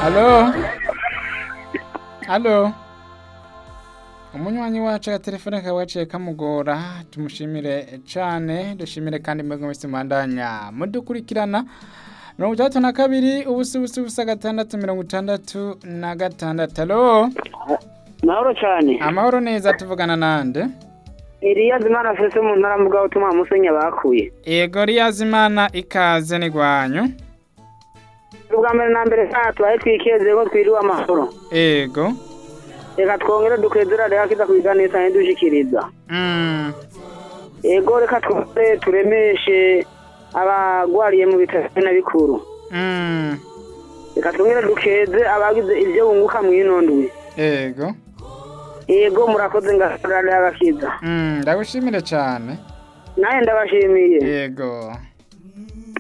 Halo? Halo? Umunywanyi wacu agatelefone kawe gaciye kamugora tumushimire cane dushimire kandi mwebwe mwese mwandanya mudukurikirana mirongo itandatu na kabiri ubusa ubusa ubusa gatandatu mirongo itandatu na gatandatu halo mahoro cyane amahoro neza tuvugana nande iriya zimana fese mu ntara mvuga utuma musenya bakuye ego riyazimana ikaze ni gwanyu ubwa mbere na mbere saa tubaye twikeze ko twiriwe amahoro ego reka twongere dukwezera reka kiza kubiganisa ntidushikiriza mm. ego reka twongere turemeshe abagwariye mu bitaro na bikuru Mm. reka twongere dukeze abagize ibyo bunguka mu ino ndwi ego ego murakoze ngasorare agakiza Mm, ndagushimire cane nawe ndabashimiye ego